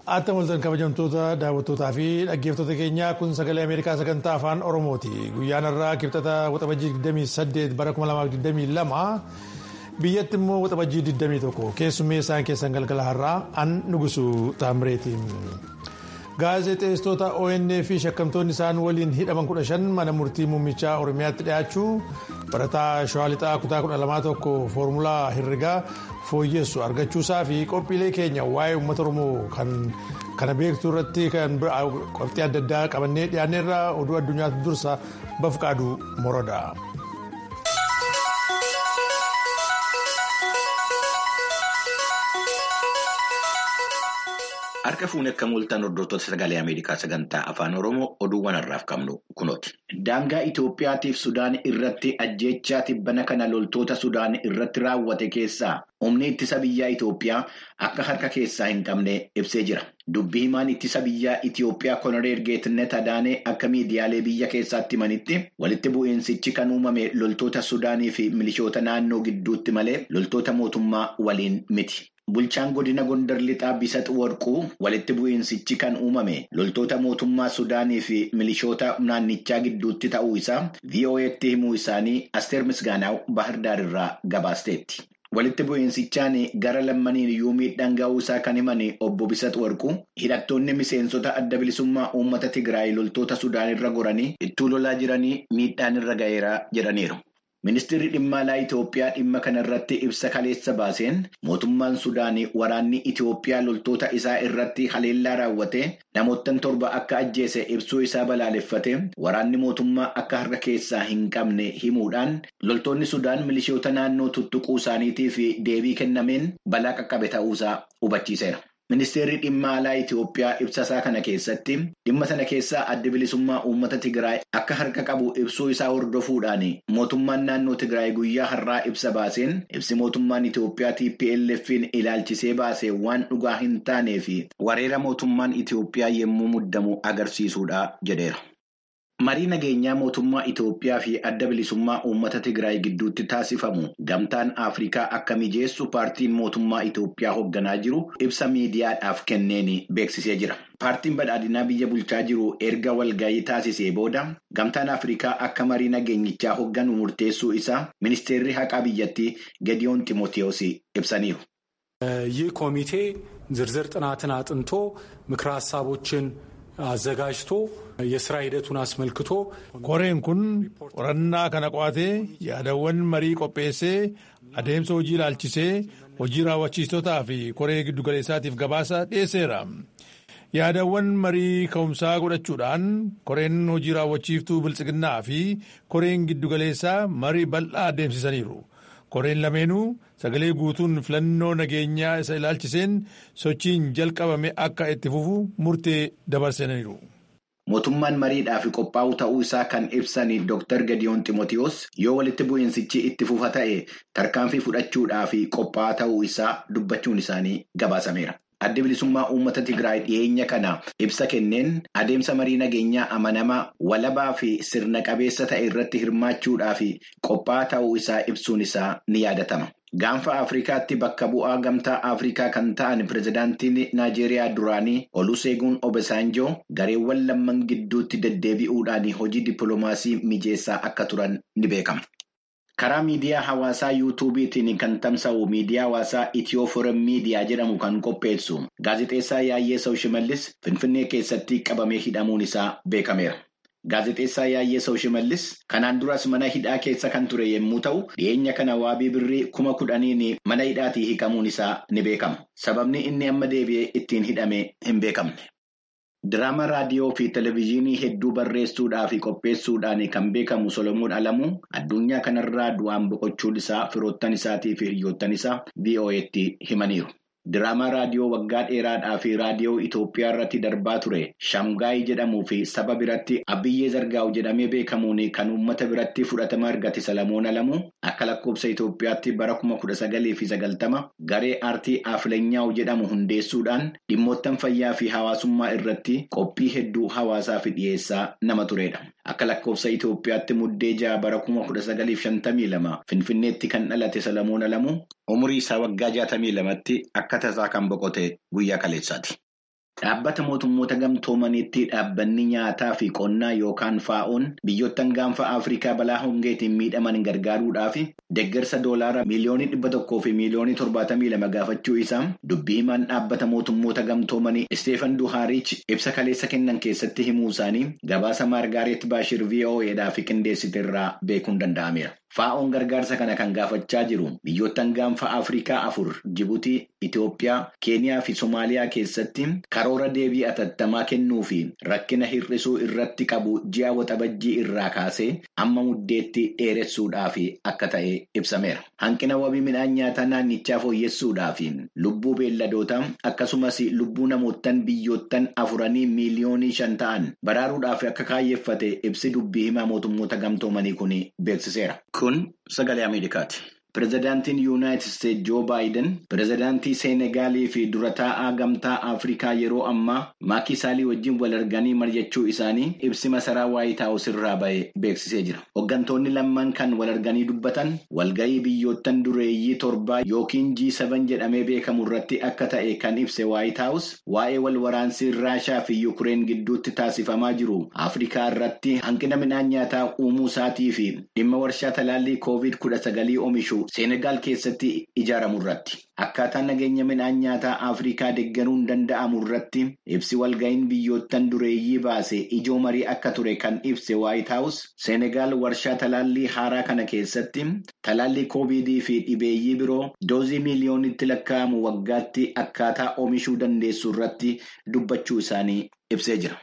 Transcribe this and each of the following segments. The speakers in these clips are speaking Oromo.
Atta mul'atan kabajamtoota daawwattootaa fi dhaggeeffattoota keenyaa kun sagalee Ameerikaa sagantaa afaan Oromooti. Guyyaan irraa kibxata waxabajjii 28 bara 2022 biyyatti immoo waxabajjii 21 keessummeessaan keessan galgala har'aa an nugusu taamireeti. Gaazexeessitoota ONN fi shakkamtoonni isaan waliin hidhaman 15 mana murtii muummichaa Oromiyaatti dhiyaachuu barataa shawaa lixaa kutaa 12 foormulaa herregaa fooyyessu argachuusaa fi qophiilee keenya waa'ee uummata oromoo kan kana beektuu irratti kan qophii adda addaa qabannee dhiyaanneerra oduu addunyaatti dursa bafqaaduu moroodha. Harka fuunee akka mul'atan hordoftoota sagalee Ameerikaa sagantaa afaan Oromoo oduuwwan har'aaf qabnu kunooti. Daangaa Itoophiyaatiif Sudaan irratti ajjechaa tibbana kana loltoota Sudaan irratti raawwate keessaa humni ittisa biyyaa Itoophiyaa akka harka keessaa hin qabne ibsee jira. Dubbii himaan ittisa biyyaa Itoophiyaa Koloneel Geetnet Adaanee akka miidiyaalee biyya keessaatti himanitti walitti bu'iinsichi kan uumame loltoota Sudaanii fi milishoota naannoo gidduutti malee loltoota mootummaa waliin miti. Bulchaan godina Gondar Lixaa Bisat Warquu walitti bu'iinsichi kan uumame loltoota mootummaa Sudaanii fi milishoota naannichaa gidduutti ta'uu isaa VOA'tti himuu isaanii Asteer Misgaanaaw Baahirdaar irraa gabaasteetti. Walitti bu'iinsichaan gara lammaniin iyyuu miidhaan ga'uu isaa kan himan obbo Bisat Warquu hidhattoonni miseensota adda bilisummaa uummata Tigraay loltoota Sudaan irra goranii ittuu lolaa jiranii miidhaan irra ga'eera jedhaniiru. Ministeerri dhimma alaa Itoophiyaa dhimma kanarratti ibsa kaleessa baaseen mootummaan Sudaanii waraanni Itoophiyaa loltoota isaa irratti haleellaa raawwate namoottan torba akka ajjeese ibsuu isaa balaaleffate waraanni mootummaa akka harka keessaa hin qabne himuudhaan loltoonni Sudaan milishoota naannoo tuttuquu isaaniitiif deebii kennameen balaa qaqqabe ta'uusaa hubachiiseera. Ministeerri dhimma alaa Itoophiyaa ibsasaa kana keessatti dhimma sana keessaa adda bilisummaa uummata Tigraay akka harka qabu ibsuu isaa hordofuudhaan mootummaan naannoo Tigraay guyyaa har'aa ibsa baaseen ibsi mootummaan Itoophiyaa TPLF'n ilaalchisee baase waan dhugaa hin taanee fi wareera mootummaan Itoophiyaa yommuu muddamu agarsiisuudha jedheera. Marii nageenyaa mootummaa Itoophiyaa fi adda bilisummaa uummata Tigraay gidduutti taasifamu gamtaan Afrikaa akka mijeessu paartiin mootummaa Itoophiyaa hoogganaa jiru ibsa miidiyaadhaaf kenneen beeksisee jira. Paartiin badhaadhinaa biyya bulchaa jiru erga walgahii taasisee booda gamtaan Afrikaa akka marii nageenyichaa hoogganu murteessuu isaa ministeerri haqaa biyyattii Gediyoon Ximootiyoos ibsaniiru. ይህ ኮሚቴ ዝርዝር ጥናትን አጥንቶ ምክረ ሀሳቦችን አዘጋጅቶ የስራ ሂደቱን አስመልክቶ koreen kun qorannaa kana qo'atee yaadawwan marii qopheessee adeemsa hojii ilaalchisee hojii raawwachiistotaa fi koree giddugaleessaatiif gabaasa dhiyeesseera. yaadawwan marii ka'umsaa godhachuudhaan koreen hojii raawwachiiftuu biltsiginnaa fi koreen giddugaleessaa marii bal'aa adeemsisaniiru. koreen lameenuu sagalee guutuun filannoo nageenyaa isa ilaalchiseen sochiin jalqabame akka itti fufu murtee dabarsaniiru. Mootummaan mariidhaaf qophaa'u ta'uu isaa kan ibsan Dr. Gadiyoon Ximootiyoos yoo walitti bu'iinsichi itti fufa ta'e tarkaanfii fudhachuudhaaf qophaa'aa ta'uu isaa dubbachuun isaanii gabaasameera. Adda bilisummaa uummata Tigraay dhiyeenya kana ibsa kenneen adeemsa marii nageenyaa amanamaa walabaa fi sirna qabeessa ta'e irratti hirmaachuudhaaf qophaa'aa ta'uu isaa ibsuun isaa ni yaadatama. Gaanfa Afrikaatti bakka bu'aa gamtaa Afrikaa kan ta'an pirezidaantiin Naajeeriyaa duraanii Oluseeguun Obasanjoo gareewwan lamman gidduutti deddeebi'uudhaan hojii dippiloomaasii mijeessaa akka turan ni beekama. Karaa miidiyaa hawaasaa yuutuubiitiin kan tamsa'u miidiyaa hawaasaa Itiyoo Forum Miidiyaa jedhamu kan qopheessu gaazexeessaa Yaayyeesoo Shimallis Finfinnee keessatti qabamee hidhamuun isaa beekameera. Gaazexeessaa Yaayyeesoo Shimallis kanaan duras mana hidhaa keessa kan ture yommuu ta'u dhiyeenya kana waabii birrii kuma kudhaniin mana hidhaatii hiikamuun isaa ni beekama. Sababni inni amma deebi'ee ittiin hidhame hin beekamne. Diraama raadiyoo fi televezyiinii hedduu barreessuudhaa fi qopheessuudhaan kan beekamu Solomoon Alamuu addunyaa kanarraa du'aan boqochuun isaa firoottan isaatii fi hiriyoottan isaa VOA'tti himaniiru. Diraamaa raadiyoo waggaa dheeraadhaa fi raadiyoo Itoophiyaa irratti darbaa ture Shamgaayii jedhamuu fi saba biratti Abiyyee Zargaawu jedhamee beekamuun kan uummata biratti fudhatama argate Salamoon Alamuu akka lakkoofsa Itoophiyaatti bara kuma kudha sagalii fi sagaltama garee aartii Afleenyaa'u jedhamu hundeessuudhaan dhimmoottan fayyaa fi hawaasummaa irratti qophii hedduu hawaasaaf dhiyeessaa nama turedha. Akka lakkoofsa Itoophiyaatti muddee ja'a bara kuma kudha sagaliif shantamii lama Finfinneetti kan dhalate Salamoon Alamuu umurii isaa waggaa jaatamii lamatti akka tasaa kan boqote guyyaa kaleessaati. Dhaabbata mootummoota gamtoomaniitti dhaabbanni nyaataa fi qonnaa yookaan faa'oon biyyoottan gaanfa Afrikaa balaa hongeetiin miidhaman gargaaruudhaaf deeggarsa doolaara miiliyoonii dhibba tokkoo fi miiliyoonii torbaatamii lama gaafachuu isaa dubbii himaan dhaabbata mootummoota gamtoomanii Isteefan Duhaariich ibsa kaleessa kennan keessatti himuu isaanii gabaasa Maargaaret Baashir VOA'dhaaf qindeessite irraa beekuun danda'ameera. Faa'oon gargaarsa kana kan gaafachaa jiru biyyoottan gaanfa Afrikaa afur Jibuutii, Itoophiyaa, Keeniyaa fi Somaaliyaa keessatti karoora deebii atattamaa kennuu fi rakkina hir'isuu irratti qabu ji'a waxabajjii irraa kaasee amma muddeetti dheeressuudhaaf akka ta'e ibsameera. Hanqina wabii midhaan nyaataa naannichaa fooyyessuudhaaf lubbuu beelladootaa akkasumas lubbuu namoottan biyyoottan afuranii miiliyoonii shan ta'an baraaruudhaaf akka kaayyeffate ibsi dubbii himaa mootummoota gamtoomanii kun beeksiseera. Kun sagalee Ameerikaati. Pireezidaantiin Yuunaayitid Isteetsi Joo Baayiden pireezidaantii Seenegaalii fi dura taa'aa gamtaa Afrikaa yeroo ammaa Maakii Saalii wajjin wal arganii mari'achuu isaanii ibsi masaraa Waayit Haawus irraa ba'e beeksisee jira. Hooggantoonni lamman kan wal arganii dubbatan walga'ii biyyoottan dureeyyii torbaa yookiin G7 jedhamee beekamu irratti akka ta'e kan ibse Waayit Haawus waa'ee wal waraansii Raashaa fi Yukureen gidduutti taasifamaa jiru Afrikaa irratti hanqina midhaan nyaataa uumuu isaatii fi dhimma warshaa talaallii koovid kudha sagalii oomishu. Seenegaal keessatti ijaaramu irratti akkaataa nageenya midhaan nyaataa Afrikaa deeggaruun danda'amu irratti ibsi walga'iin biyyoottan dureeyyii baase ijoo marii akka ture kan ibse Waayit Haawus Seenegaal warshaa talaallii haaraa kana keessatti talaallii koovidii fi dhibeeyyii biroo doozii miiliyoonitti lakkaa'amu waggaatti akkaataa oomishuu dandeessu irratti dubbachuu isaanii ibsee jira.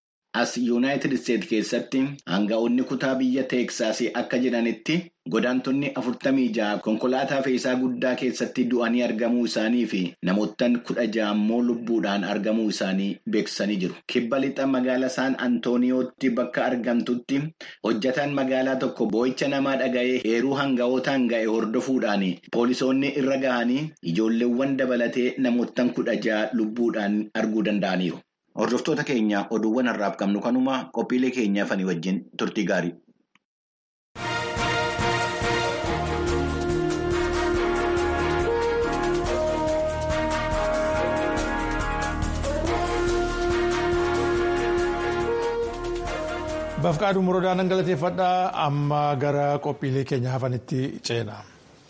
As Yuunaayitid Isteetsi keessatti aanga'oonni kutaa biyya Teeksaasii akka jedhanitti godaantonni afurtamii ja'a konkolaataa fe'iisaa guddaa keessatti du'anii argamuu isaanii fi namoottan kudha ja'a immoo lubbuudhaan argamuu isaanii beeksisanii jiru. Kibba lixa magaalaa Saan Antooniyootti bakka argamtutti hojjataan magaalaa tokko boo'icha namaa dhaga'ee heeruu hanga'ootaan ga'e hordofuudhaan poolisoonni irra gahanii ijoolleewwan dabalatee namoottan kudha ja'a lubbuudhaan arguu danda'aniiru. Hordoftoota keenya oduuwwan har'aaf qabnu kanuma qophiilee keenyaaf ani wajjin turtii gaarii. Bafqaaduu murodaan galateeffadhaa amma gara qophiilee keenya hafanitti ceena.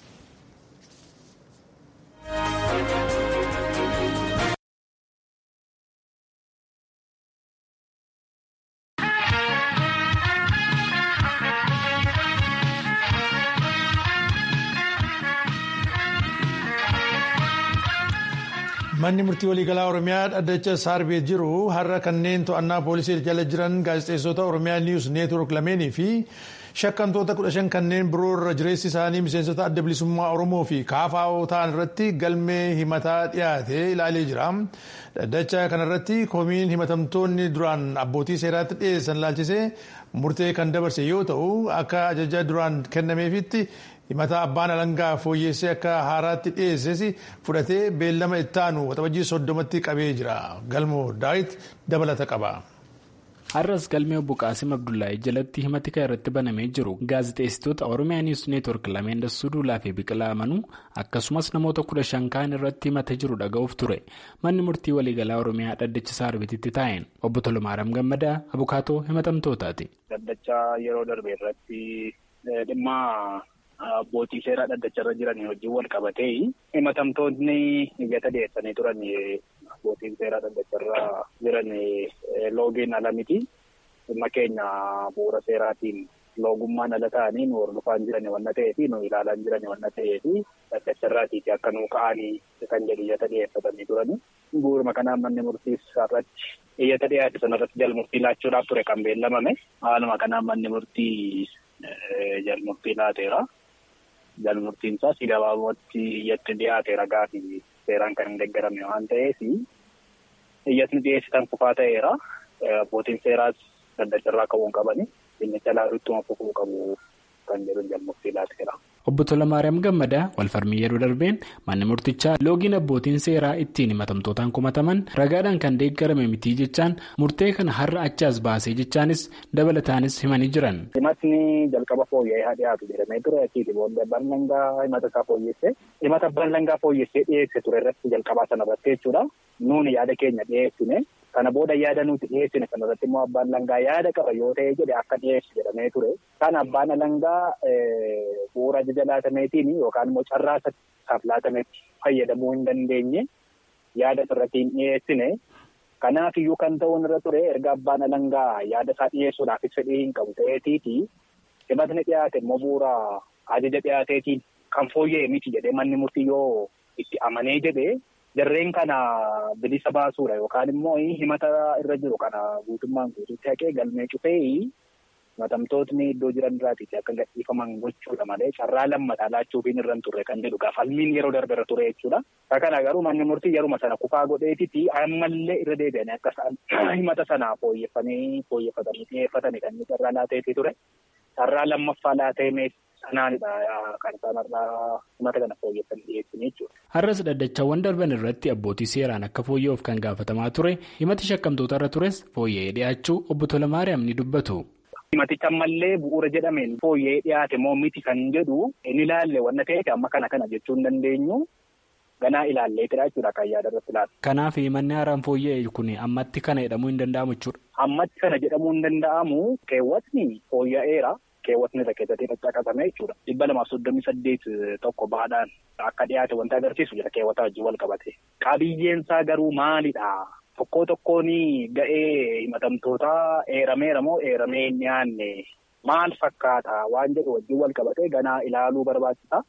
Manni murtii waliigalaa Oromiyaa dhaddacha Saarbee jiru har'a kanneen to'annaa poolisii jala jiran gaazexeessota Oromiyaa Niwus Neetwoork lameenii fi shakkamtoota kudha shan kanneen biroo irra jireessi isaanii miseensota adda bilisummaa Oromoo fi kaafaa'oo ta'an irratti galmee himataa dhiyaate ilaalee jira. Dhaddacha kanarratti komiin himatamtoonni duraan abbootii seeraatti dhiyeessan ilaalchisee murtee kan dabarse yoo ta'u akka ajaja duraan kennameefitti himataa abbaan alangaa fooyyessee akka haaraatti dhiyeesses fudhatee beellama ittaanu waxabajjii soddomatti qabee jira galmoo daawit dabalata qaba. har'as galmee obbo qaasim abdullaahii jalatti himati kan irratti banamee jiru gaazexeessitoota oromiyaa niwus neetwoork lameen dassuu duulaa fi biqilaa amanuu akkasumas namoota kudha shan kaan irratti himata jiru dhaga'uuf ture manni murtii waliigalaa oromiyaa dhaddacha saarbititti taa'een obbo tolomaaram gammadaa abukaatoo himatamtootaati. dhaddacha yeroo darbe irratti dhimma. Abbootii seeraa dhaddacharra jiran wajjin wal qabatee himatamtoonni iyyata dhiyeessanii turan abbootiin seeraa dhaddacharra jiran loogiin ala miti. Dhimma keenya bu'uura seeraatiin loogummaan ala ta'anii nu hordofaan jiran wanna ta'eefi nu ilaalaan jiran wanna ta'eefi dhaddacharraatiiti akka nu ka'anii kan jedhu iyyata dhiyeeffatanii turani. Bu'uuruma kanaan manni murtiis irratti iyyata dhiyaate sanarratti jalmurtii laachuudhaaf ture kan beellamame. Haaluma kanaan manni murtii jalmurtii laateera. Jalmurtiin isaas gabaabumatti iyyatti dhiyaate ragaa fi seeraan kan hin deeggarame waan ta'eef iyyatni dhiyeessitan kufaa ta'eera. Abbootiin seeraas dhaddacharraa qabuun qabani. Dhimmicha ilaaluuttuma fufuu qabu kan jedhu jalmurtii laateera. Obbo Tolamaariyaam Gammadaa walfarmii yeroo darbeen manni murtichaa loogiin abbootiin seeraa ittiin himatamtootaan kumataman ragaadhaan kan deeggarame mitii jechaan murtee kana har'a achi as baasee jechaanis dabalataanis himanii jiran. Himatni jalqaba fooyya'ee haa dhiyaatu jedhamee ture achiiti booddee abbaan langaa himata isaa fooyyessee himata abbaan langaa fooyyessee dhiyeesse ture irratti jalqabaa sana irratti jechuudha. Nuuni yaada keenya dhiyeessine kana booda yaada nuti dhiyeessine sana irratti immoo abbaan langaa yaada qaba yoo ta'e jedhe akka dhiyeessu jedhamee ture. Kana abbaan langaa bu'uura ajaja laatameetiin yookaan immoo carraa isaaf laatametti fayyadamuu hin dandeenye yaada irratti hin dhiyeessine. Kanaaf iyyuu kan ta'uun irra ture erga abbaan alangaa yaada isaa dhiyeessuudhaafis fedhii hin qabu ta'eetiiti himatni dhiyaate immoo bu'uura ajaja dhiyaateetiin kan fooyya'e miti jedhee manni murtii yoo itti amanee jedhee jarreen kana bilisa baasuudha yookaan immoo himata irra jiru kana guutummaan guutuutti haqee galmee cufee himatamtootni iddoo jiran irraatiiti akka gadhiifaman gochuudha malee carraa lammataa laachuufiin irra hin turre kan jedhu falmiin yeroo darbe irra ture jechuudha. Kana garuu manni murtii yeruma sana kufaa godheetiti ammallee irra deebi'anii akka isaan himata sana fooyyeffanii fooyyeffatanii dhiyeeffatanii kan inni carraa laateetii ture. Carraa lammaffaa laatee sanaanidha kan isaan irraa himata kana fooyyeffanii dhiyeessanii jechuudha. Har'as dhaddachawwan darban irratti abbootii seeraan akka fooyya'uuf kan gaafatamaa ture himati shakkamtoota irra tures fooyya'ee dhiyaachuu obbo Tolamaariyaam ni dubbatu. Himaticha ammallee bu'uura jedhameen fooyya'ee dhiyaate moo miti kan jedhu inni ilaalle wanna ta'eef amma kana kana jechuu hin dandeenyu ganaa ilaalleetidha jechuudha kan yaada irratti ilaalle. Kanaaf manni haaraan fooyya'e kun ammatti kana jedhamuu hin danda'amu jechuudha. Ammatti kana jedhamuu hin danda'amu keewwatni fooyya'eera. Keewwatni irra keessatti caccaqasame jechuudha. Dhibba lamaaf soddomii saddeet tokko baadhaan akka dhiyaate wanti agarsiisu jira keewwata wajjin wal qabate. Qabiyyeensaa garuu maalidha? Tokkoo tokkoon ga'ee himatamtootaa eerameera moo eeramee hin dhiyaanne maal fakkaata waan jedhu wajjin wal qabatee ganaa ilaaluu barbaachisa.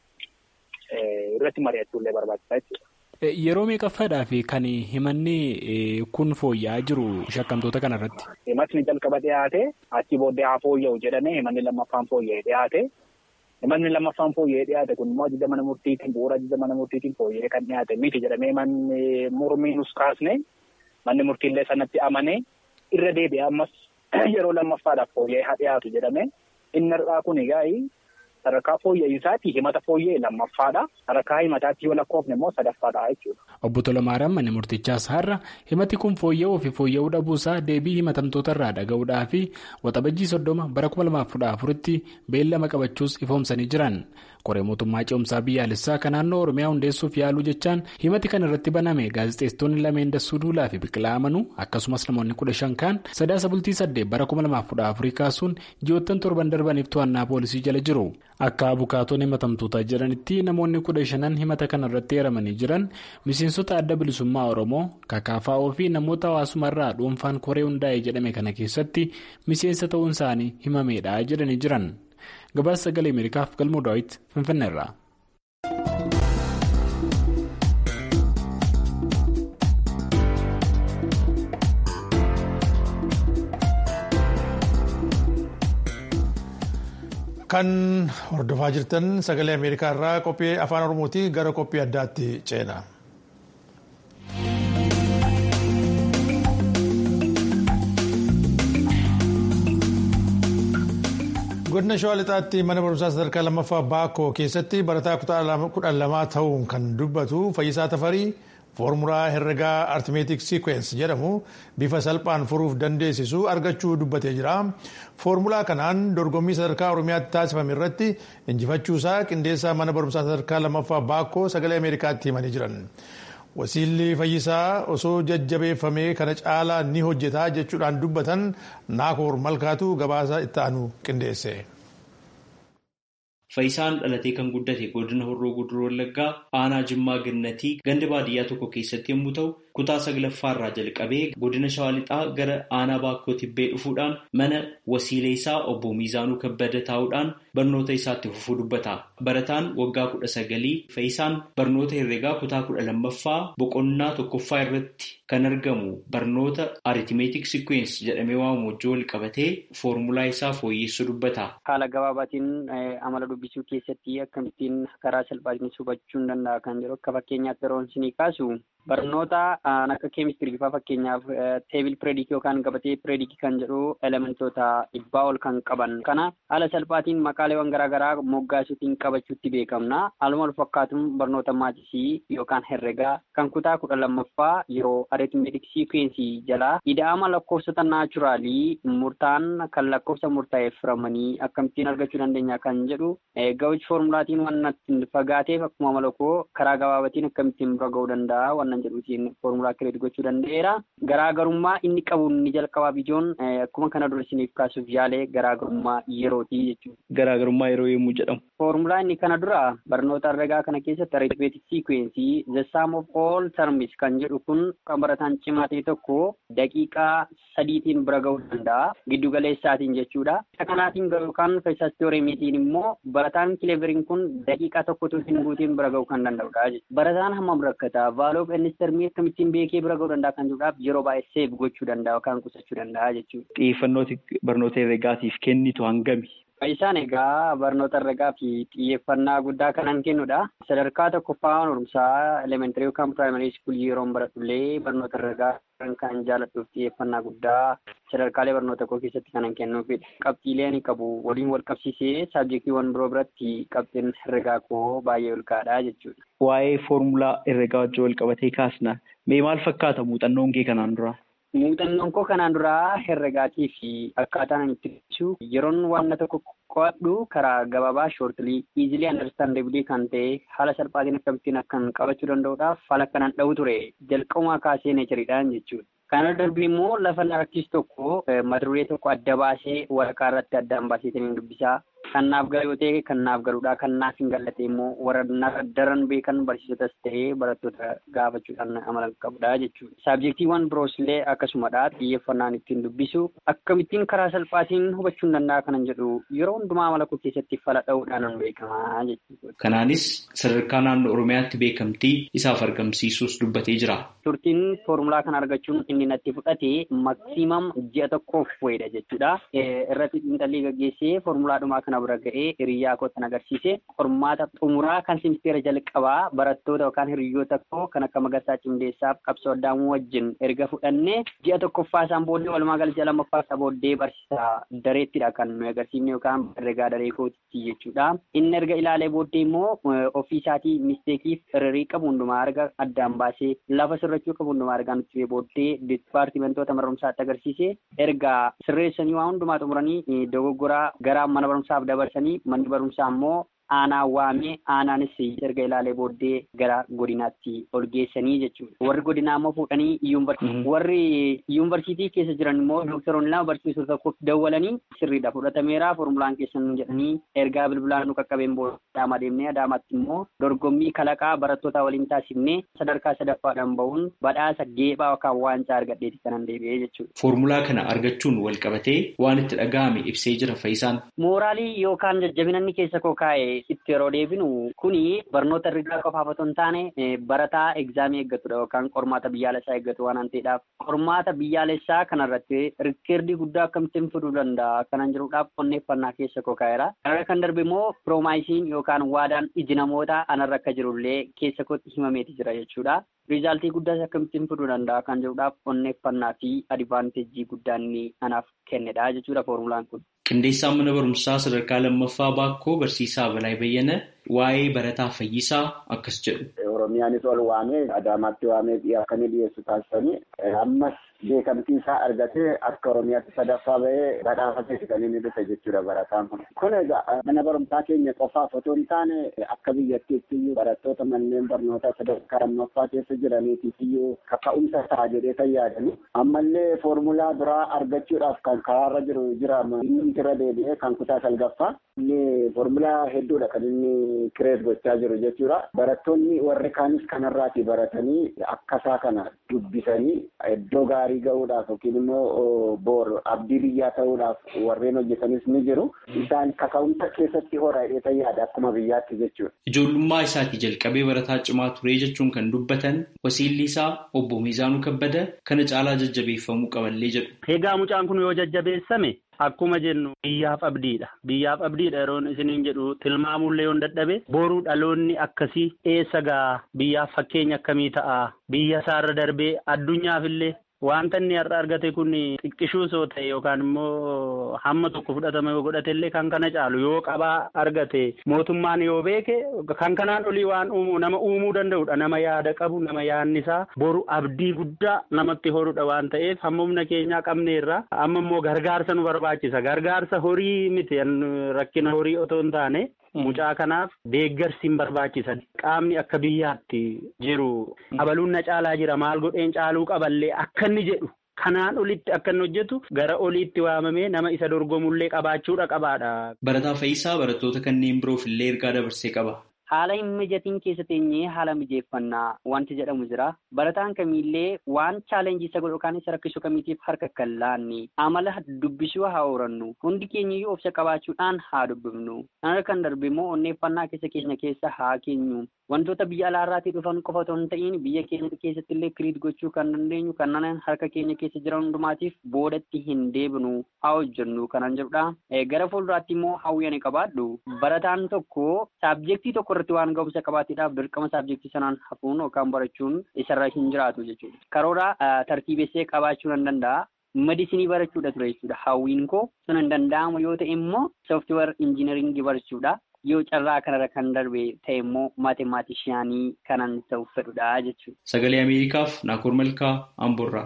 Irratti mari'achuullee barbaachisa jechuudha. Yeroo meeqaffaadhaaf kan himanni kun fooyya'aa jiru shakkamtoota kanarratti? Himatni jalqaba dhiyaate achi booddee haa fooyya'u jedhamee himanni lammaffaan fooyya'ee dhiyaate. Himanni lammaffaan fooyya'ee dhiyaate kun immoo ajaja mana murtiitiin bu'uura ajaja mana murtiitiin fooyya'ee kan dhiyaate miti jedhamee manni mormii nus kaasne. Manni murtiillee sanatti amanee irra deebi'ee ammas yeroo lammaffaadhaaf fooyya'ee haa dhiyaatu jedhame inni har'aa kun egaa sadarkaa fooyya'insaatti himata fooyya'e lammaffaadha. Sadarkaa himataatti yoo lakkoofne immoo sadaffaadha jechuudha. Obbo Tolamaariyaam manni murtichaas har'a himati kun fooyya'uu fi fooyya'uu dhabuusaa deebii himatamtoota irraa dhaga'uudhaa fi waxabajjii soddoma bara kuma lamaaf kudha afuritti beellama qabachuus ifoomsanii jiran. Qoree mootummaa ce'umsaa biyyaalessaa kan naannoo Oromiyaa hundeessuuf yaaluu jechaan himati kan irratti baname gaazexeessitoonni lameen Dassuu Duulaa fi Biqilaa Amanuu akkasumas namoonni kudha shan kaan sadaasa bultii saddeet bara kuma lamaaf kudha afurii kaasuun ji'oottan torban darbaniif to'annaa poolisii jala jiru. Akka abukaatoon himatamtootaa jedhanitti namoonni kudha shanan himata kana irratti eeramanii jiran miseensota adda bilisummaa Oromoo kakaafa'oo fi namoota hawaasumarraa dhuunfaan koree hundaa'e jedhame kana keessatti miseensa ta'uun isaanii himameedha jedhanii jiran. gabaasa sagalee ameerikaaf galmoo daawit finfinneerraa. kan hordofaa jirtan sagalee ameerikaa irraa qophii afaan oromootii gara qophii addaatti ceena. godina shawaa lixaatti mana barumsaa sadarkaa lammaffaa baakoo keessatti barataa kutaa kudhan lamaa ta'uun kan dubbatu fayyisaa tafarii foormulaa herregaa artimeetik siikweensi jedhamu bifa salphaan furuuf dandeessisu argachuu dubbatee jira foormulaa kanaan dorgommii sadarkaa oromiyaatti taasifame irratti injifachuusaa qindeessaa mana barumsaa sadarkaa lammaffaa baakoo sagalee ameerikaatti himanii jiran. wasiilli fayyisaa osoo jajjabeeffamee kana caalaa ni hojjeta jechuudhaan dubbatan naakoor malkaatu gabaasa itti aanu qindeesse. Fayyisaan dhalatee kan guddate godina Horroo Guduroo Wallaggaa aanaa Jimmaa Gannatii ganda baadiyyaa tokko keessatti yommuu ta'u kutaa saglaffaa irraa jalqabee godina Shawaa Lixaa gara aanaa Baakkoo Tibbee dhufuudhaan mana wasiilee isaa obbo Miizaanuu Kabbada taa'uudhaan barnoota isaatti fufuu dubbata. Barataan waggaa kudha sagalii Fayyisaan barnoota herreegaa kutaa kudha lammaffaa boqonnaa tokkoffaa irratti kan argamu barnoota aritimeetik sikweensi jedhamee waamamu wajjin wal qabatee foormulaa isaa fooyyessuu dubbata. Haala gabaabaatiin amala dubbisuu keessatti akkamittiin karaa salphaatiin hubachuu danda'a kan jedhu akka fakkeenyaatti yeroo isinii kaasu barnoota akka keemistirii faa fakkeenyaaf teebil pireedikii yookaan gabatee pireedikii kan jedhu elementoota dhibbaa ol kan qaban kana haala salphaatiin maqaaleewwan garaagaraa moggaasuutiin qabachuutti beekamna haaluma wal fakkaatuun barnoota maatisii yookaan herregaa kan kutaa kudha lammaffaa yeroo areetmeetik siikwensii jalaa ida'ama lakkoofsota naachuraalii murtaan kan lakkoofsa murtaa'eef firamanii akkamittiin argachuu dandeenya kan jedhu ga'uchi foormulaatiin waan fagaateef akkuma malakoo karaa gabaabatiin akkamittiin bira ga'uu danda'a waan jedhuutiin foormulaa kireet gochuu danda'eera. Garaagarummaa inni qabu inni jalqabaa bidiyoon akkuma kana dura isiniif kaasuuf yaalee garaagarummaa yerooti jechuudha. Garaagarummaa yeroo yommuu jedhamu. Foormulaa inni kana dura barnoota herregaa kana keessatti arithmetic sequence the sum of all terms kan jedhu kun kan barataan cimaa ta'e tokko daqiiqaa sadiitiin bira ga'uu danda'a giddugaleessaatiin jechuudha. Isa kanaatiin yookaan feesas teoremiitiin immoo barataan kileveriin kun daqiiqaa tokkotu hin guutiin bira ga'uu kan danda'udha jechuudha. Barataan hammam rakkata vaaloo of termii akkamittiin beekee bira ga'uu danda'a kan jedhuudhaaf yeroo baay'ee seef gochuu danda'a yookaan qusachuu danda'a jechuudha. Xiyyeeffannooti barnoota herregaatiif kennitu hangami? Isaan egaa barnoota herregaa fi xiyyeeffannaa guddaa kanan kennudha. Sadarkaa tokkoffaa barumsaa elementarii yookaan piraayimarii iskuulii yeroo baradhullee barnoota herregaa kan jaalladhuuf xiyyeeffannaa guddaa sadarkaalee barnoota koo keessatti kanan kennuufidha. Qabxiilee ani qabu waliin wal qabsiisee saabjektiiwwan biroo biratti qabxiin herregaa koo baay'ee ol ka'aadha jechuudha. Waa'ee foormulaa herregaa wajjin wal qabatee kaasna. Mee maal fakkaata muuxannoon kee kanaan dura? Muuxannoon koo kanaan duraa herregaatii fi akkaataan ani itti ibsu yeroon waan tokko qo'adhu karaa gabaabaa shoortilii iizilii andarstaandeebilii kan ta'e haala salphaatiin akkamittiin akkan qabachuu danda'uudhaaf haala kanaan dha'u ture jalqabumaa kaasee neechariidhaan jechuudha. Kana darbii immoo lafa narkiis tokko mata duree tokko adda baasee waraqaa irratti addaan baasee dubbisaa kan naaf galu yoo ta'e kan naaf galuudha kan naaf hin galle immoo warra daran beekan barsiisotas ta'ee barattoota gaafachuudhaan amala qabudha jechuudha. Saabjektiiwwan biroos illee akkasumadha xiyyeeffannaan ittiin dubbisu akkamittiin karaa salphaatiin hubachuu hin danda'a kanan jedhu yeroo hundumaa amala koo keessatti fala dha'uudhaan beekamaa jechuudha. Kanaanis sadarkaa naannoo Oromiyaatti beekamtii isaaf argamsiisuus dubbatee jira. Turtiin foormulaa kana argachuun inni natti fudhate maksiimam ji'a tokkoof wayidha jechuudha. Irratti xiinxallii gaggeessee foormulaadhumaa kana bira ga'ee hiriyyaa kootan agarsiise qormaata xumuraa kan simisteera jalqabaa barattoota yookaan hiriyoota koo kan akka Magarsaa Cimdeessaaf qabsoo addaamuu wajjin erga fudhannee ji'a tokkoffaa isaan booddee walumaa galcha lammaffaa isaa booddee barsiisaa dareettidha kan nuyi agarsiifne yookaan herregaa daree kootitti jechuudha. Inni erga ilaalee booddee immoo ofii isaatii misteekiif irririi qabu hundumaa arga addaan baasee lafa sirrachuu qabu hundumaa argaa nutti booddee dipaartimentoota mana barumsaatti agarsiise erga sirreessanii waa hundumaa xumuranii dogoggoraa gara mana barumsaaf dabarsanii manni barumsaa immoo aanaa waamee aanaanis erga ilaalee booddee gara godinaatti ol geessanii jechuudha. Warri godinaa immoo fuudhanii warri yuunivarsiitii keessa jiran immoo doktoroonni lama barsiisuu tokkoof dawwalanii sirriidha fudhatameera foormulaan keessan jedhanii ergaa bilbilaan nu qaqqabeen booda adaamaa deemnee adaamaatti immoo dorgommii kalaqaa barattoota waliin taasifnee sadarkaa sadaffaadhaan bahuun badhaasa geephaa yookaan waancaa argadheeti kanan deebi'ee jechuudha. Foormulaa kana argachuun wal qabatee waan itti dhaga'ame ibsee jira fayyisaan. Mooraalii yookaan jajjabinanni keessa koo kaa'e itti yeroo deebinu kuni barnoota herregaa qofaaf otoo hin taane barataa egzaamii eeggatudha yookaan qormaata biyyaalessaa eeggatu waan ta'eedhaaf qormaata biyyaalessaa kanarratti rikkeerdii guddaa akkamittiin fiduu danda'a kanan jiruudhaaf qonneeffannaa keessa koo kaa'eera. Kanarra kan darbe immoo piroomaayisiin yookaan waadaan iji namoota anarra akka jirullee keessa kootti himameeti jira jechuudha. Rizaaltii guddaas akkamittiin fiduu danda'a kan jiruudhaaf qonneeffannaa fi adivaanteejii guddaa inni anaaf kennedha jechuudha foormulaan kun. Qindeessaan mana barumsaa sadarkaa lammaffaa baakkoo barsiisaa Balaa Bayyana waa'ee barataa fayyisaa akkas jedhu. Oromiyaanis ol waamee Adaamaatti waamee akkamii dhiyeessu taasisanii ammas beekamtii isaa argatee akka Oromiyaatti sadaffaa bahee badhaafateeti kan inni dhufe jechuudha barataan kun. Kun egaa mana barumsaa keenya qofaaf otoo hin taane akka biyyattiitti iyyuu barattoota manneen barnootaa sadarkaa lammaffaa keessa jiraniitiif iyyuu kaka'umsa ta'a jedhee kan yaadani. Ammallee foormulaa biraa argachuudhaaf kan karaarra jiru jira inni irra deebi'ee kan kutaa salgaffaa. Inni foormulaa hedduudha kan inni kireet gochaa jiru jechuudha. Barattoonni warri kaanis kanarraati baratanii akkasaa kana dubbisanii iddoo gaarii ga'uudhaaf yookiin immoo boor abdii biyyaa ta'uudhaaf warreen hojjetanis ni jiru. Isaan kaka'umsa keessatti hora dheetan yaada akkuma biyyaatti jechuudha. Ijoollummaa isaatii jalqabee barataa cimaa turee jechuun kan dubbatan wasiilli isaa obbo Miizaanuu Kabbada kana caalaa jajjabeeffamuu qaballee jedhu. Egaa mucaan kun yoo jajjabeessame akkuma jennu biyyaaf abdiidha. Biyyaaf abdiidha yeroo isiniin jedhu tilmaamullee yoo dadhabe boruu dhaloonni akkasii eessa gaa biyyaaf fakkeenya akkamii ta'a biyya isaarra darbee addunyaafillee. Wanta inni har'a argate kun xiqqishuu soo ta'e yookaan immoo hamma tokko fudhatama yoo godhate illee kan kana caalu yoo qabaa argate mootummaan yoo beeke kan kanaan olii waan uumu nama uumuu danda'udha. Nama yaada qabu nama yaadni isaa boru abdii guddaa namatti horudha waan ta'eef hamma humna keenyaa qabneerra amma immoo gargaarsa nu barbaachisa. Gargaarsa horii miti rakkina horii otoo hin taane. Mucaa kanaaf deeggarsi hin barbaachisan qaamni akka biyyaatti jiru abaluun na caalaa jira maal godheen caaluu qaballee akka inni jedhu kanaan olitti akka inni hojjetu gara oliitti waamamee nama isa dorgomullee qabaachuudha qabaadha. Barataa Fayyisaa barattoota kanneen biroof illee ergaa dabarsee qaba. Haala hin mijatiin keessa teenyee haala mijeeffannaa wanti jedhamu jira. Barataan kamiillee waan chaalenjii isa godhu yookaan isa rakkisu kamiitiif harka kan laanne amala dubbisuu haa horannu. Hundi keenyayyuu obsa qabaachuudhaan haa dubbifnu. Kana kan darbe immoo onneeffannaa keessa keenya keessa haa keenyu. Wantoota biyya alaarraatii dhufan qofa otoo hin ta'iin biyya keenya keessatti illee kiriit gochuu kan dandeenyu kanneen harka keenya keessa jiran hundumaatiif boodatti hin deebinu haa hojjennu kanan jedhudha. Gara fuulduraatti immoo hawwii qabaadhu. Barataan tokko saabjektii tokko irratti waan ga'umsa qabaateedhaaf dirqama saabjektii sanaan hafuun yookaan barachuun isarra hin jiraatu jechuudha. Karoora tartiibessee qabaachuu nan danda'a. Medisinii barachuudha ture jechuudha. Hawwiin koo sun hin danda'amu yoo ta'e immoo sooftiweer injiinaringii barachuudha. Yoo carraa kanarra kan darbe ta'e immoo maatimaatishiyaanii kanan ta'uuf fedhudha jechuudha. Sagalee Ameerikaaf Naakoor Malkaa Amboorraa.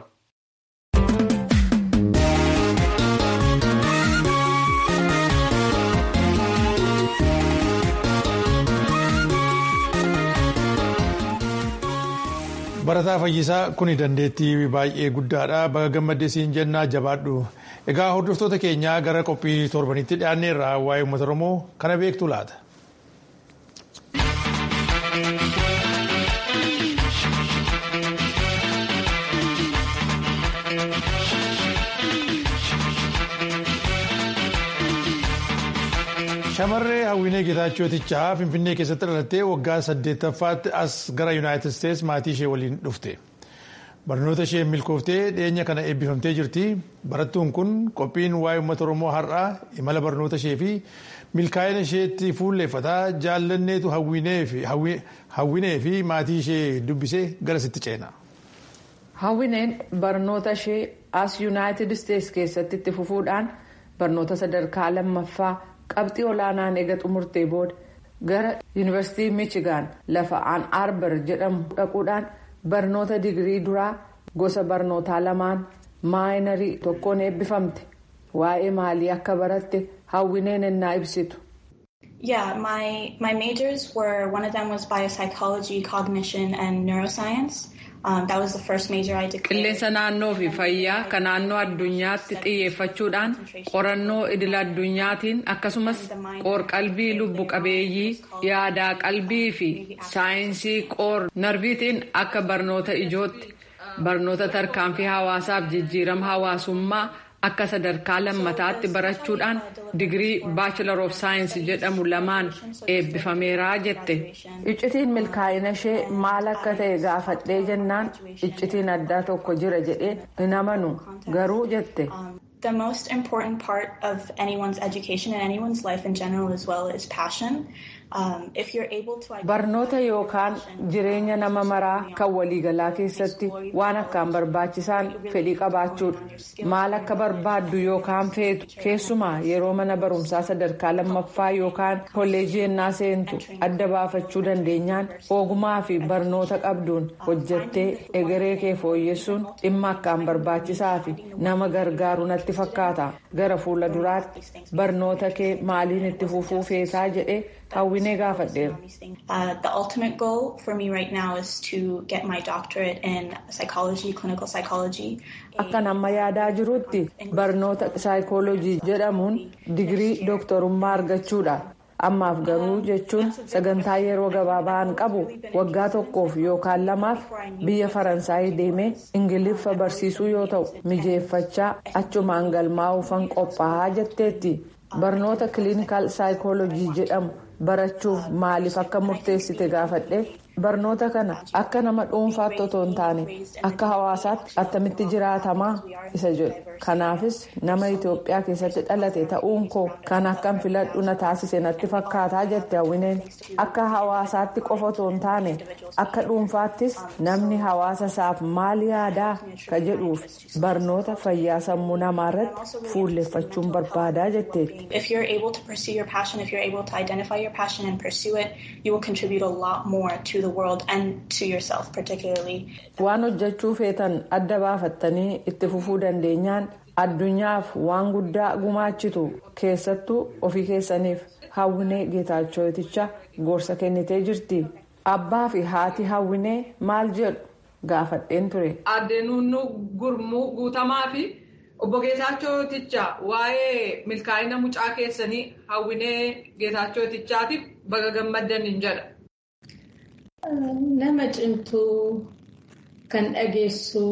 Barataa Fayyisaa kuni dandeettii baay'ee guddaadha. Baga gammaddee siin jennaa jabaadhu. Egaa hordoftoota keenyaa gara qophii torbanitti dhiyaanneerra waa'ee uummata Oromoo kana beektu laata? Shamarree Hawwinee Geetaachootichaa Finfinnee keessatti dhalattee waggaa saddeettaffaatti as gara Yuunaayitid Isteets maatii ishee waliin dhufte. Barnoota ishee milkooftee dhiyeenya kana eebbifamtee jirti. Barattuun kun qophiin waa'ee uummata Oromoo har'aa imala barnoota ishee fi milkaa'ina isheetti fuulleeffataa jaallanneetu hawwinee fi maatii ishee dubbisee garasitti ceena. Hawwineen barnoota ishee as Yuunaayitid Isteets keessatti itti fufuudhaan barnoota sadarkaa lammaffaa qabxii olaanaan eega xumurtee booda gara yuunivarsiitii michigaan lafa aan arbar jedhamu dhaquudhaan barnoota digirii duraa gosa barnootaa lamaan maayinarii tokkoon eebbifamte waa'ee maalii akka baratte hawwineen ennaa ibsitu. Yeah, my, my majors were, one of them was biopsychology, cognition, and neuroscience. Um, that was the first major I declared. Qilleensa naannoo fi fayyaa kan naannoo addunyaatti xiyyeeffachuudhaan qorannoo idil addunyaatiin akkasumas qoor-qalbii lubbu qabeeyyii yaadaa qalbii fi saayinsii qoor narviitiin akka barnoota ijootti barnoota tarkaanfii hawaasaaf jijjiirama hawaasummaa akka sadarkaa lammataatti barachuudhaan digirii baachilar of saayinsii jedhamu lamaan eebbifameeraa jette. iccitiin milkaa'ina ishee maal akka ta'e gaafadhee jennaan iccitiin addaa tokko jira jedhee hin amanu garuu jette. The most important part of anyone's education and anyone's life in general as well is passion. Barnoota yookaan jireenya nama maraa kan waliigalaa keessatti waan akkaan barbaachisaan fedhii qabaachuudha. Maal akka barbaaddu yookaan feetu keessumaa yeroo mana barumsaa sadarkaa lammaffaa yookaan kolleejii ennaa seentu adda baafachuu dandeenyaan ogummaa fi barnoota qabduun hojjettee egeree kee fooyyessuun dhimma akkaan barbaachisaa fi nama gargaaru natti fakkaata. Gara fuula duraatti barnoota kee maaliin itti fufuu feetaa jedhee. hawwinee gaafadheera. The ultimate goal for me right now is to get my doctorate in psychology, clinical psychology. Akkan amma yaadaa jirutti barnoota saayikoolojii jedhamuun digirii dooktorummaa argachuudha. Ammaaf garuu jechuun sagantaa yeroo gabaabaan qabu waggaa tokkoof yookaan lamaaf biyya Faransaayii deemee Ingiliffa barsiisuu yoo ta'u mijeeffachaa achumaan galmaa'uufan qophaa'aa jetteetti. Barnoota kiliinikaal saayikoolojii jedhamu barachuuf maaliif akka murteessite gaafadhe barnoota kana akka nama dhuunfaatti otoo hin taane akka hawaasaatti attamitti jiraatamaa isa jedhu kanaafis nama itiyoophiyaa keessatti dhalate ta'uun koo kan akkan filadhu na taasise natti fakkaataa jette hawwineen akka hawaasaatti qofa otoo hin taane akka dhuunfaattis namni hawaasa isaaf maal yaadaa ka jedhuuf barnoota fayyaa sammuu namaa irratti fuulleffachuun barbaadaa jetteetti. If you're able to pursue your passion, if you're able to identify your passion and pursue it, you will contribute a lot more to the world and to yourself particularly. Waan hojjechuu feetan adda baafattanii itti fufuu dandeenyaan addunyaaf waan guddaa gumaachitu keessattuu ofii keessaniif hawwinee geetaachooticha gorsa kennitee jirti. Abbaa fi haati hawwinee maal jedhu gaafadheen ture. Addeenuun gurmuu guutamaa fi obbo Geetaachooticha waa'ee milkaa'ina mucaa keessanii hawwinee Geetaachootichaatiif baga gammaddan hin jedha. Nama cimtuu kan dhageessu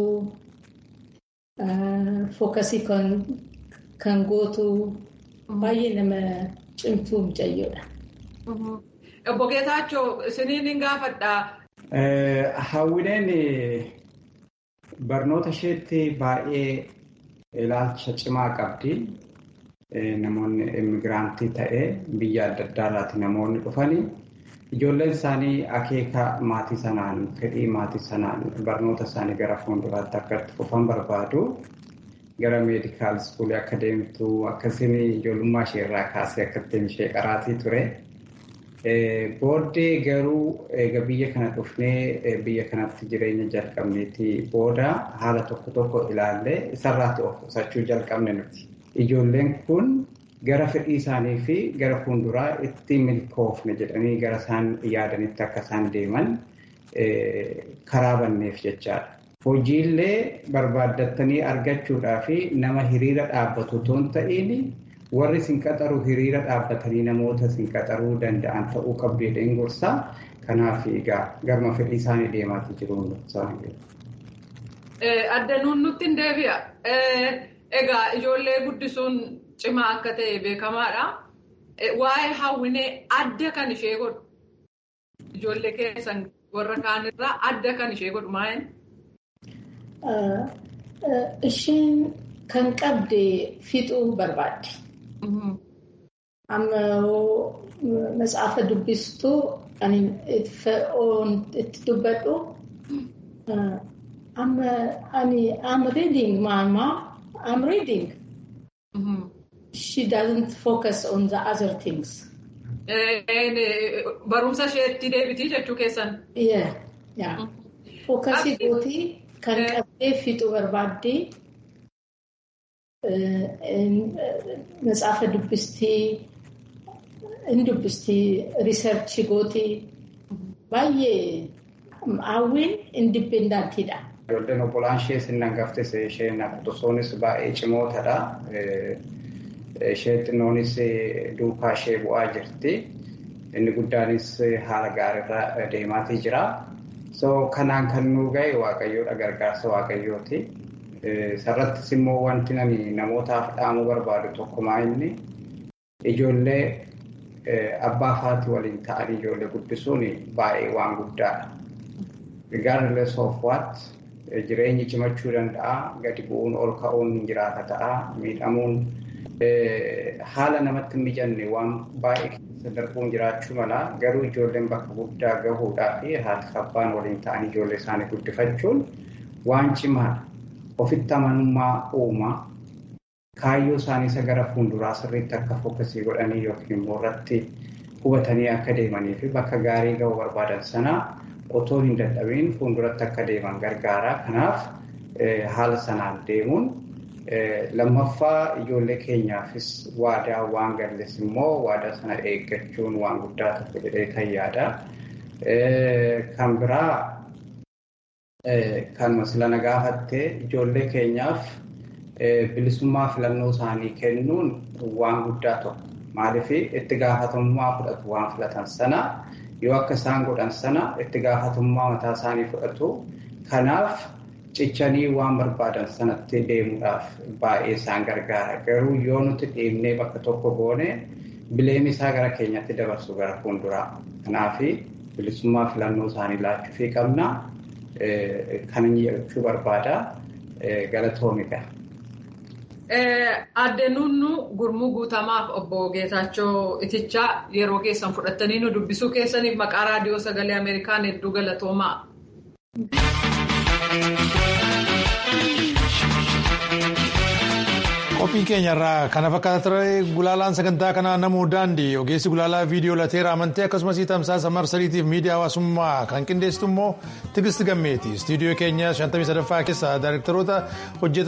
fookasii kan gootu baay'ee nama cimtuu mucayyoodha. Obbo Geetaachoo isiniin hin gaafadhaa. Hawwineen barnoota isheetti baay'ee ilaalcha cimaa qabdi. Namoonni immigiraantii ta'ee biyya adda addaarraati namoonni dhufanii ijoolleen isaanii akeeka maatii sanaan fedhii maatii sanaan barnoota isaanii gara fuulduraatti akka itti fufan barbaadu. Gara meedikaal iskuulii akka deemtu akkasiin ijoollummaa ishee irraa kaasee akka ittiin ishee qaraatii ture. Booddee garuu eega biyya kana dhufnee biyya kanatti jireenya jalqabneetii booda haala tokko tokko ilaallee isarraatti of qusachuu jalqabne nuti. Ijoolleen kun gara fedhii isaanii fi gara fuulduraa itti milkoofne jedhanii gara isaan yaadanitti akka isaan deeman karaa banneef jechaadha. Hojiillee barbaaddattanii argachuudhaa fi nama hiriira dhaabbatu otoo hin ta'iin warri isin qaxaru hiriira dhaabbatanii namoota isin qaxaruu danda'an ta'uu qabdu jedheen gorsaa. Kanaaf egaa garma fedhii isaanii deemaatii jiru. Addanuun nutti hin deebi'a. Egaa ijoollee guddisuun cimaa akka ta'e beekamaadha. Waa'ee hawwinee adda kan ishee godhu. Ijoollee keessan warra kaanirraa adda kan ishee godhu maa'in? Isheen kan qabde fixuu barbaadde. Amma matsaafa dubbistuu kan itti dubbadhu. Amma ani I'm reading mama. I'm reading. Mm-hmm. She doesn't focus on the other things. Barumsa isheetti deebitii jechuu keessan. Yeah, yeah. Fookasii gootii kan qabdee fixuu barbaaddee matsaafa dubbistii, hin dubbistii, riisarchii gootii baay'ee hawwiin indipendantiidha. Ijoolleen obbolaan ishee sinnan gaftes isheen akkasumas baay'ee cimootadha. Ishee xinnoonis duukaa ishee bu'aa jirti. Inni guddaanis haala gaariirra deemaatii jira. So kanaan kan nu ga'e waaqayyoodha gargaarsa waaqayyooti. Sarrattis immoo wanti nani namootaaf dhaamuu barbaadu tokkumaa inni ijoollee abbaa faati waliin ta'anii ijoollee guddisuun baay'ee waan guddaadha. Regardless of what jireenyi cimachuu danda'a gadi bu'uun ol ka'uun hin jiraata ta'a miidhamuun haala namatti hin mijanne waan baay'ee keessa darbuun jiraachuu mala garuu ijoolleen bakka guddaa gahuudhaa fi haati abbaan waliin ta'anii ijoollee isaanii guddifachuun waan cimaadha. Ofitti amanummaa uumaa kaayyoo isaanii isa gara fuulduraa sirriitti akka fokkasii godhanii yookiin immoo irratti hubatanii akka deemanii fi bakka gaarii gahuu barbaadan sanaa otoo hin dadhabiin fuulduratti akka deeman gargaara. Kanaaf haala sanaan deemuun lammaffaa ijoollee keenyaafis waadaa waan galles immoo waadaa sana eeggachuun waan guddaa tokko jedhee kan yaada. Kan biraa kan masilana gaafattee ijoollee keenyaaf bilisummaa filannoo isaanii kennuun waan guddaa tokko. Maaliif itti gaafatamummaa fudhatu waan filatan sana yoo akka isaan godhan sana itti gaafatamummaa mataa isaanii fudhatu. Kanaaf cichanii waan barbaadan sanatti deemuudhaaf baay'ee isaan gargaara. Garuu yoo nuti dhiibnee bakka tokko goone bileemi isaa gara keenyatti dabarsu gara fuulduraa. Kanaaf bilisummaa filannoo isaanii laachuufii qabna. Kan inni jechuu barbaada galatoomidha. Adde Nunnu gurmuu guutamaaf obbo Geetaachoo Itichaa yeroo keessan fudhattanii nu dubbisuu keessaniif maqaa raadiyoo sagalee Ameerikaan hedduu galatoomaa. Qophiin keenyarraa kana fakkaata ture gulaalaan sagantaa kanaa namuu daandii ogeessi gulaalaa viidiyoo lateera amantee akkasumas tamsaasa marsariitiif miidiyaa hawaasummaa kan qindeessitu immoo tigisti gammeeti istiidiyoo keenya 53ffaa keessa daayirektaroota hojjetan.